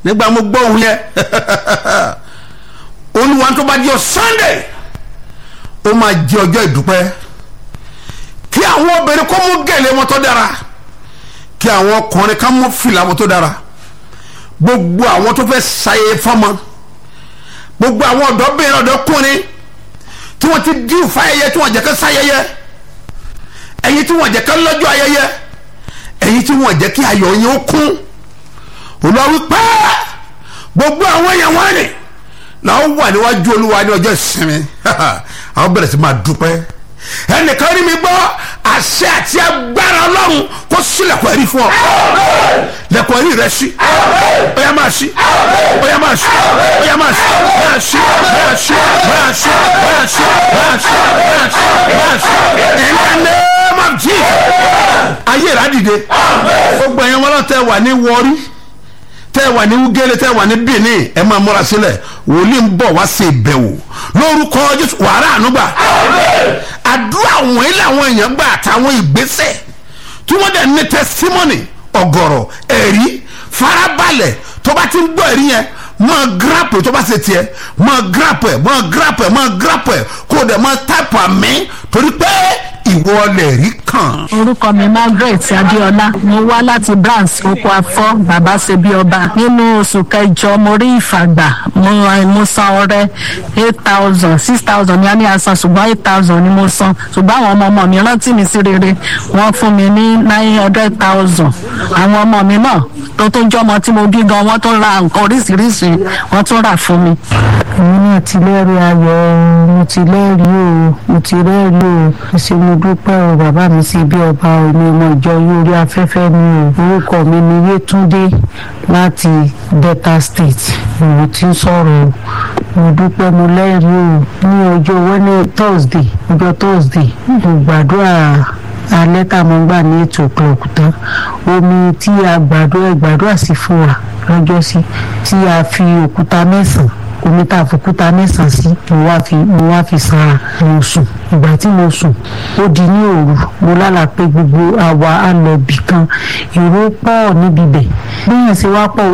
nígbà mo gbọ́ òun yẹn olúwa tó bá jẹ́ sunday ó máa jẹ́ ọjọ́ ìdúpẹ́ kí àwọn obìnrin kó mú gèlè wọn tó dára kí àwọn ọkùnrin ká mú fìlà wọn tó dára gbogbo àwọn tó fẹ́ ṣayẹyẹ fọ́mọ gbogbo àwọn ọ̀dọ́bìnrin ọ̀dọ́kùnrin tí wọ́n ti dín fáyẹyẹ tí wọ́n jẹ́ ká ṣayẹyẹ ẹ̀yin tí wọ́n jẹ́ ká lọ́jọ́ ayẹyẹ ẹ̀yin tí wọ́n jẹ́ kí ayọ̀ yẹn ó kún olúwa wípé gbogbo àwọn èèyàn wọn ni làwọn wà níwájú olúwa ní ọjọ́ ìsinmi àwọn bẹ̀rẹ̀ sí máa dúpẹ́ ẹnìkan rí mi gbọ́ àṣẹ àti agbára ọlọ́run kó sílẹ̀kùn ẹ̀rí fún ọ lẹ̀kùn ẹ̀rí rẹ sí ó yá máa sí ó yá máa sí ó yá máa sí máa sí máa sí máa sí máa sí máa sí máa sí máa sí in the name of Jesus ayé rà dìde gbogbo ẹ̀yin wọn lọ́tẹ̀ wà ní wọrí tẹ́ wà ní ugele tẹ́ wà ní benin ẹ máa múra sílẹ̀ wòlíì ń bọ̀ wá sí ìbẹ̀wò lórúkọ jésù wàrà ànúgbà àdúrà wọ̀nyí làwọn èèyàn gbà àtàwọn ìgbésẹ̀ tí wọ́n dẹ̀ ní testimony ọ̀gọ̀rọ̀ ẹ̀rí farabalẹ̀ tó bá ti ń gbọ́ ẹ̀rí yẹn máa grapple tó bá ṣe tiẹ̀ máa grapple ẹ̀ máa grapple ẹ̀ máa grapple ẹ̀ kó o dẹ̀ máa type àmì torí pé ìwọ lè rí kàn. orúkọ mi margaret adéọlá mo wá láti branch oko afọ bàbá ṣebí ọba nínú oṣù kẹjọ mo rí ìfàgbà mo mo san ọrẹ eight thousand six thousand ní a ní asan ṣùgbọ́n eight thousand ni mo san ṣùgbọ́n àwọn ọmọ ọmọ mi rántí mi sí rere wọ́n fún mi ní nine hundred thousand àwọn ọmọ mi náà tó tó jọmọ tí mo bí gan wọ́n tún ra nǹkan oríṣiríṣi wọ́n tún rà fún mi. èmi náà ti lẹ́rìí ayọ̀ mo ti lẹ́rìí o mo ti rẹ́rìí o ṣe mo dúpẹ́ o bàbá mi sí bí ọba omi ọmọ ìjọ orí afẹ́fẹ́ mi o orúkọ mi ni yétúndé láti delta state mo ti ń sọ̀rọ̀ o mo dúpẹ́ mo lẹ́rìí o ní ọjọ́ wẹ́nẹ̀ thursday ọjọ́ thursday mo gbàdúrà alẹ́ tá a mọ̀ gbà ní eight o'clock tán omi tí a gbàdúrà gbàdúrà sí fún wa lọ́jọ́ sí tí a fi òkúta mẹ́sàn-án omi tá a fòkúta mẹ́sàn-án sí mo wá fi mo wá fi sanra mo sùn ìgbà tí mo sùn ó di ní òru mo lálàá pé gbogbo àwa á lọ bì kan èrò pọ̀ níbi bẹ̀ bí yẹn ṣe wá pọ̀